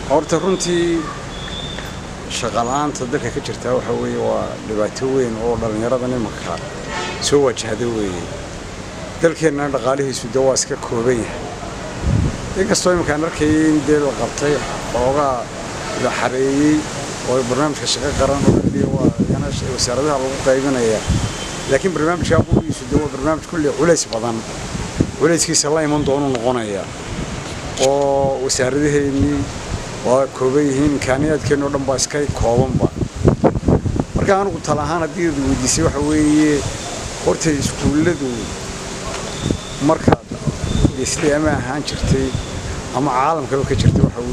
horta runtii shaqala-aanta dalka ka jirtaa waxa weeye waa dhibaato weyn oo dhallinyarada nimanka soo wajahda weeye dalkeennana dhaqaalihiisu de waa iska kooban yahay inkastoo iminkaan arkayay in dee la qabtay xoogaa la xareeyey oo barnaamijka shaqo qaran oo keliya waa yana wasaaradaha lagu qaybinaya laakiin barnaamijka qudiisu de waa barnaamij kulli culays badan culayskiisa la iman doonu noqonaya oo wasaaradaheennii waa kooban yihiin imkaaniyaadkeenno dhan baa iska koobanba marka anigu tala ahaan haddii ad weydiisay waxa weeye horta iskuulladu markaad isli ama ahaan jirtay ama caalamkaba ka jirtay waxa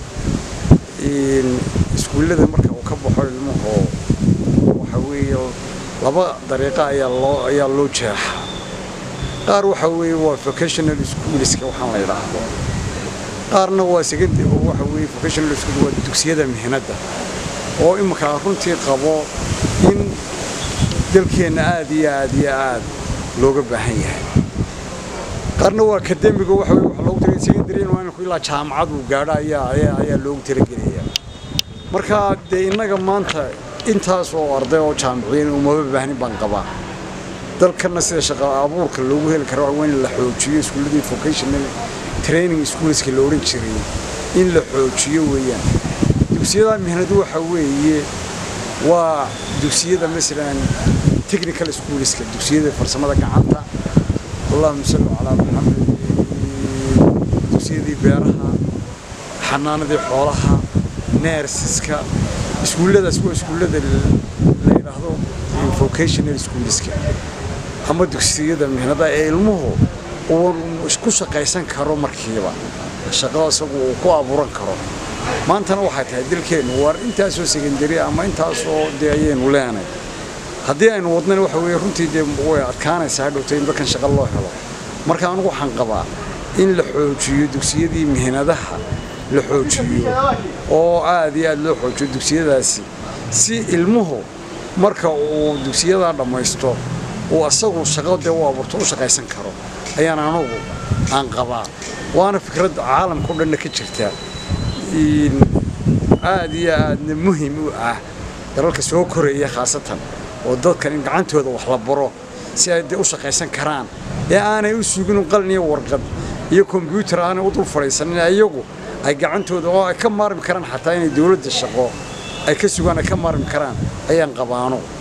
weeye iskuullada marka uu ka baxo ilmuhu waxa weeye laba dariiqo ayaa loo ayaa loo jeexaa qaar waxa weeye waa vocational schoolska waxaan la yidhaahdo qaarna waa second waxa weeye vocational school waa dugsiyada mihnadda oo iminka runtii qabo in dalkeenna aad iyo aad iyo aad looga baahan yahay qaarna waa akademiga waxa weeye waxa loogu talagelay secondary inuu ilaa jaamacad uu gaadho ayaa ayaa ayaa loogu talagelaya marka dee innaga maanta intaas oo arday oo jaamiciyiin umaba baahnin baan qabaa dalkana sida shaqo abuurka loogu heli karo waa in la xoojiyo iskuulladii vocational training schoolska la odhan jiray in la xoojiyo weeyaan dugsiyada mihnadu waxa weeye waa dugsiyada masalan technical schoolska dugsiyada farsamada gacanta allahuma salli calaa maxamed dugsiyadii beeraha xanaanadii xoolaha neersiska iskuulladaas waa iskuullada la yidhaahdo vocational schoolska ama dugsiyada mihnada ee ilmuhu uu ku shaqaysan karo markiiba shaqada isagu uu ku abuuran karo maantana waxay tahay dalkeennu waar intaasoo secondary ama intaasoo dee ayaynu leenay haddii aynu wadnana waxa weeye runtii dee way adkaanaysaa hadhowta in dadkan shaqo loo helo marka anigu waxaan qabaa in la xoojiyo dugsiyadii mihnadaha la xoojiyo oo aad iyo aad loo xoojiyo dugsiyadaasi si ilmuhu marka uu dugsiyadaa dhammaysto uu asagu shaqo dee u abuurto u shaqaysan karo ayaan anugu aan qabaa waana fikrad caalamka o dhanna ka jirta aad iyo aadna muhim u ah dalalka soo koraya khaasatan oo dadkan in gacantooda wax la baro si ay dee u shaqaysan karaan ee aanay u sugin qalin iyo warqad iyo kombyuutar aanay u dul fadhiisanin iyagu ay gacantooda oo ay ka maarmi karaan xataa inay dowladda shaqo ay ka sugaan ay ka maarmi karaan ayaan qabaano